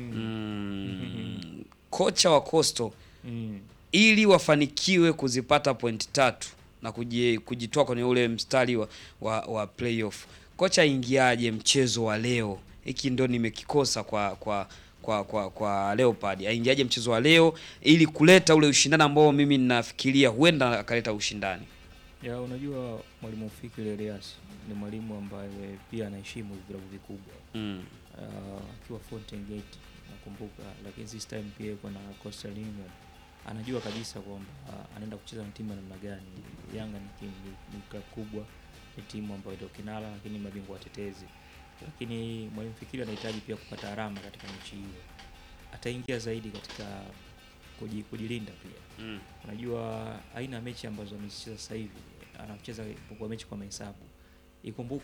Mm, kocha wa Coastal Mm. ili wafanikiwe kuzipata pointi tatu na kuji- kujitoa kwenye ule mstari wa, wa, wa playoff kocha aingiaje mchezo wa leo? Hiki ndo nimekikosa kwa kwa kwa kwa, kwa Leopard. Aingiaje mchezo wa leo ili kuleta ule ushindani ambao mimi ninafikiria huenda akaleta ushindani. Ya, unajua mwalimu Fikiri Elias ni mwalimu ambaye pia anaheshimu vilabu vikubwa Mm. Ah, akiwa Fountain Gate nakumbuka, lakini this time pia yuko na Coastal Union. Anajua kabisa kwamba ah, anaenda kucheza na timu ya namna gani. Yanga ni timu ni, ni club kubwa, ni timu ambayo ndio kinara, lakini mabingwa watetezi. Lakini mwalimu Fikiri anahitaji pia kupata alama katika mechi hiyo. Ataingia zaidi katika kuji, kujilinda pia Mm. unajua aina ya mechi ambazo amezicheza sasa hivi anacheza kwa mechi kwa mahesabu ikumbuke